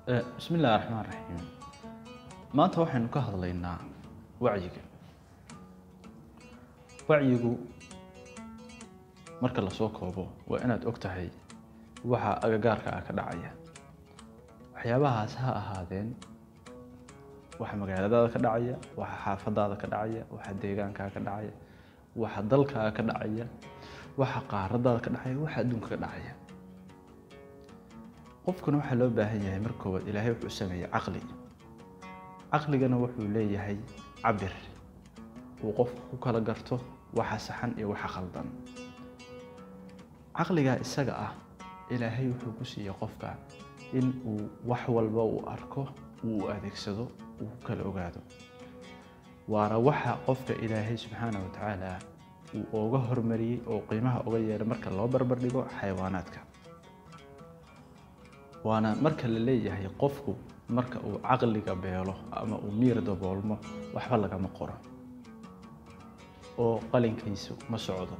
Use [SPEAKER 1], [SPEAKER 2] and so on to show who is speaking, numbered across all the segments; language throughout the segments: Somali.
[SPEAKER 1] bismi illahi raxmaan raxiim maanta waxaynu ka hadlaynaa wacyiga wacyigu marka lasoo koobo waa inaad og tahay waxa agagaarka ah ka dhacaya waxyaabahaas ha ahaadeen waxa magaaladaada ka dhacaya waxa xaafadaada ka dhacaya waxa deegaankaa ka dhacaya waxa dalkaaga ka dhacaya waxa qaaradaada ka dhacaya waxa adduunka ka dhacaya qofkuna waxaa loo baahan yahay marka koowaad ilaahay wuxuu sameeyey caqli caqligana wuxuu leeyahay cabir uu qofku ku kala garto waxa saxan iyo waxa khaldan caqligaa isaga ah ilaahay wuxuu ku siiyey qofka in uu wax walba uu arko uu u adeegsado uu ku kala ogaado waana waxa qofka ilaahay subxaana wa tacaala uu ooga hormariyey oo qiimaha oga yeelay marka loo barbar dhigo xayawaanaadka waana marka la leeyahay qofku marka uu caqliga beelo ama uu miir daboolmo waxba lagama qoro oo qalinkiisu ma socdo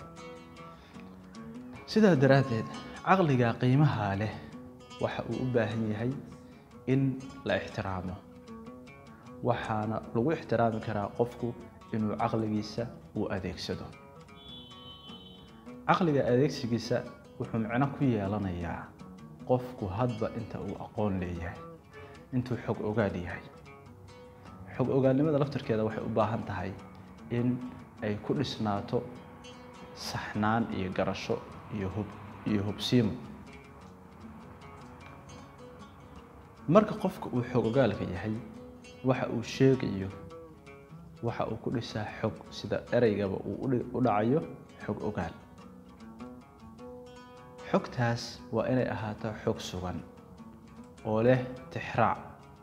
[SPEAKER 1] sidaa daraaddeed caqliga qiimaha leh waxa uu u baahan yahay in la ixtiraamo waxaana lagu ixtiraami karaa qofku inuu caqligiisa uu adeegsado caqliga adeegsigiisa wuxuu micno ku yeelanayaa qofku hadba inta uu aqoon leeyahay intuu xog ogaal yahay xog ogaalnimada laftarkeeda waxay u baahan tahay in ay ku dhisnaato saxnaan iyo garasho iyo hub iyo hubsiimo marka qofka uu xog ogaalka yahay waxa uu sheegayo waxa uu ku dhisaa xog sida ereygaba uu u dhacayo xog ogaal xogtaas waa inay ahaato xog sugan oo leh tixraac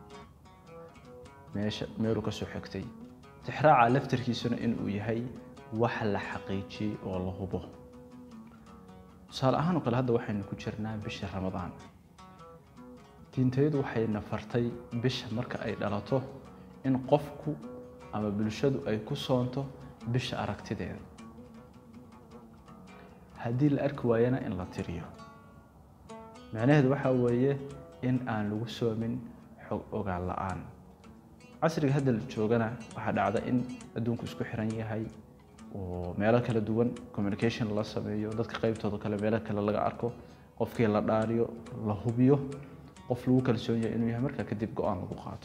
[SPEAKER 1] meesha meeluu ka soo xigtay tixraaca laftarkiisuna inuu yahay wax la xaqiijiyey oo la hubo tusaale ahaan oo kale hadda waxaynu ku jirnaa bisha ramadaan diintayadu waxayna fartay bisha marka ay dhalato in qofku ama bulshadu ay ku soonto bisha aragtideeda haddii la arki waayana in la tiriyo macnaheedu waxaa weeye in aan lagu soomin xog ogaal la-aan casriga hadda la joogana waxaa dhacda in adduunku isku xiran yahay oo meelo kala duwan communication la sameeyo dadka qeybtooda kale meelo kale laga arko qofkii la dhaariyo la hubiyo qof lagu kalsoon yahay inuu yahay markaa kadib go-aan lagu qaato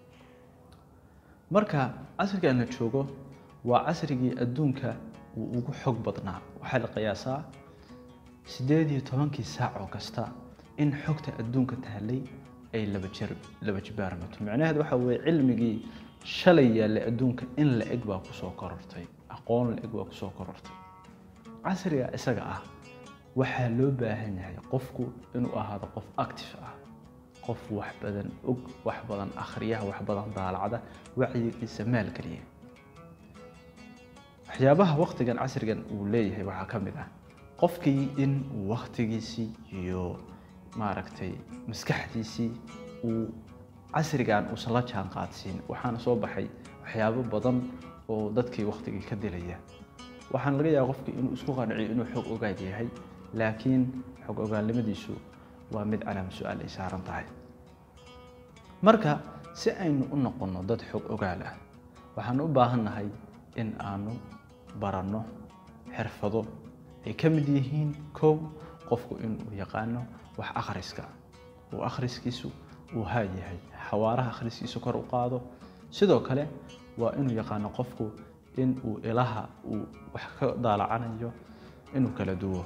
[SPEAKER 1] marka casrigan la joogo waa casrigii adduunka uu ugu xog badnaa waxaa la qiyaasaa siddeed iyo tobankii saac oo kasta in xogta adduunka taallay ay laba jer laba jibaarmato macnaheed waxa weeye cilmigii shalay yaallay adduunka in la eg baa kusoo korortay aqoon la eg baa kusoo korortay casriga isaga ah waxaa loo baahan yahay qofku inuu ahaado qof active ah qof wax badan og wax badan akhriya wax badan daalacda wacyigiisa maalgeliya waxyaabaha waktigan casrigan uu leeyahay waxaa ka mid ah qofkii in uu waktigiisii iyo maaragtay maskaxdiisii uu casrigan uusan la jaan qaadsiin waxaana soo baxay waxyaabo badan oo dadkii waktigii ka dilaya waxaana laga yaaba qofkii inuu isku qanciyo inuu xog ogaal yahay laakiin xog ogaalnimadiisu waa mid calaama su-aal ay saaran tahay marka si aynu u noqonno dad xog ogaal ah waxaan u baahannahay in aanu baranno xirfado ay ka mid yihiin kow qofku inuu yaqaano wax akhriska uu akhriskiisu uu haa yahay xawaaraha akhriskiisu kor u qaado sidoo kale waa inuu yaqaano qofku in uu ilaha uu wax ka daalacanayo inuu kala duwo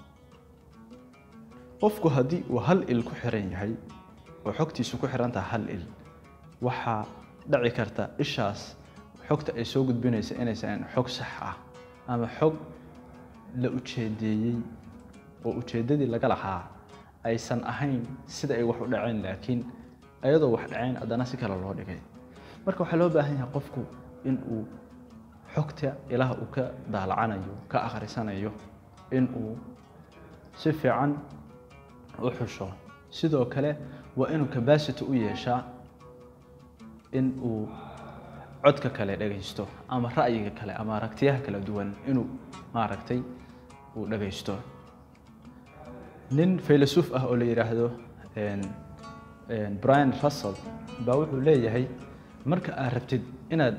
[SPEAKER 1] qofku haddii uu hal il ku xiran yahay oo xogtiisu ku xiran tahay hal il waxaa dhaci karta ishaas xogta ay soo gudbinaysa inaysan xog sax ah ama xog la ujeedeeyey oo ujeeddadii laga lahaa aysan ahayn sida ay wax u dhaceen laakiin ayadoo wax dhaceen haddana si kale loo dhigay marka waxaa loo baahan yahay qofku in uu xogta ilaah uu ka daalacanayo ka akhrisanayo in uu si fiican u xusho sidoo kale waa inuu cabacity u yeeshaa in uu codka kale dhagaysto ama ra'yiga kale ama aragtiyaha kala duwan inuu maaragtay uu dhagaysto nin faylasuuf ah oo la yidhaahdo brian russell baa wuxuu leeyahay marka aad rabtid inaad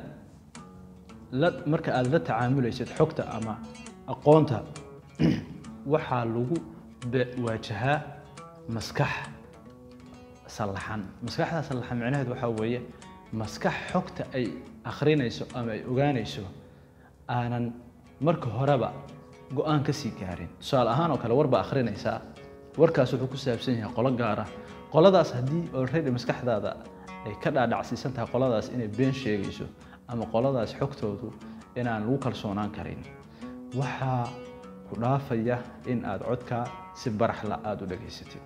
[SPEAKER 1] la marka aad la tacaamulaysid xogta ama aqoonta waxaa lagu waajahaa maskax sallaxan maskaxda sallaxan micnaheedu waxaa weeye maskax xogta ay akhrinayso ama ay ogaanayso aanan marka horeba go-aan ka sii gaarin tusaale ahaan oo kale war baa akhrinaysaa warkaas wuxuu ku saabsan yahay qolo gaara qoladaas haddii already maskaxdaada ay ka dhaadhacsiisan tahay qoladaas inay been sheegayso ama qoladaas xogtoodu inaan lagu kalsoonaan karin waxaa ku dhaafaya in aad codkaa si baraxla aada u dhegaysatid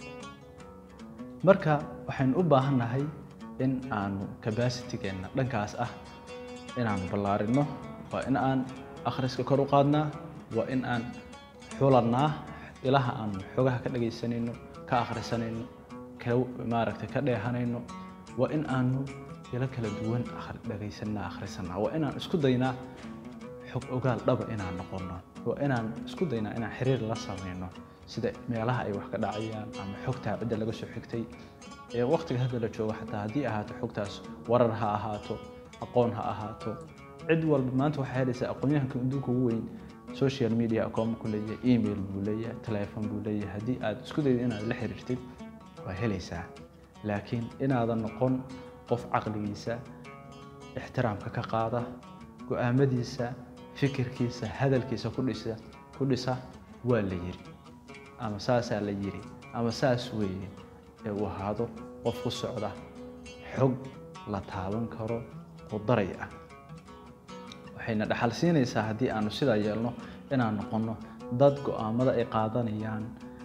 [SPEAKER 1] marka waxaynu u baahannahay in aanu cabacitigeenna dhankaas ah inaanu ballaarinno waa in aan akhriska kor u qaadnaa waa in aan xulannaa ilaha aanu xogaha ka dhagaysanayno ka akhrisanayno maaragtay ka dheehanayno waa in aanu ilo kala duwan dhagaysanaa akhrisanaa waa inaan isku daynaa xog ogaal dhaba inaan noqonno waa inaan isku daynaa inaan xiriir la samayno sida meelaha ay wax ka dhacayaan ama xogtaa cidda laga soo xigtay ee waqtiga hadda la joogo xataa haddii ahaato xogtaas warar ha ahaato aqoon ha ahaato cid walba maanta waxaa helaysaa aqoonyahanka adduunka ugu weyn social media akooma ku leeyahay email buu leeyahay telephon buu leeyahay haddii aad isku daydo inaad la xiriirtid waa helaysaa laakiin inaadan noqon qof caqligiisa ixtiraamka ka qaada go-aamadiisa fikirkiisa hadalkiisa ku dhisa ku dhisa waa la yiri ama saasaa la yiri ama saas weeye ee uu ahaado qof ku socda xog la taaban karo oo daray ah waxayna dhaxal siinaysaa haddii aanu sidaa yeelno inaan noqonno dad go-aamada ay qaadanayaan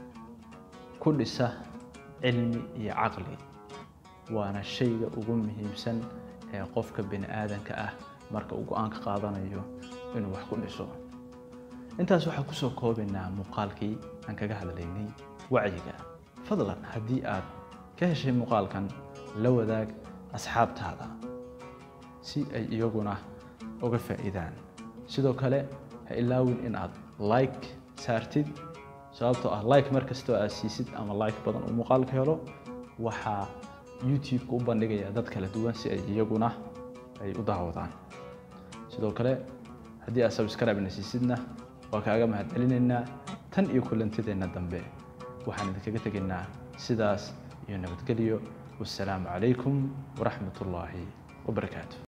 [SPEAKER 1] ku dhisa cilmi iyo caqli waana shayga ugu muhiimsan ee qofka bini aadanka ah marka uu go-aan ka qaadanayo inuu wax ku dhiso intaas waxaan kusoo koobaynaa muuqaalkii aan kaga hadlaynay wacyiga fadlan haddii aad ka heshay muuqaalkan la wadaag asxaabtaada si ay iyaguna uga faa'iidaan sidoo kale ha ilaawin in aad like saartid sababtoo ah like mar kastoo aad siisid ama like badan uu muuqaalka helo waxaa youtube-ka u bandhigaya dad kala duwan si ay iyaguna ay u daawadaan sidoo kale haddii aad subscribe-na siisidna waa kaaga mahadcelinaynaa tan iyo kulantideenna dambe waxaan idinkaga tegaynaa sidaas iyo nabadgelyo wassalaamu calaykum waraxmat ullaahi wabarakaatu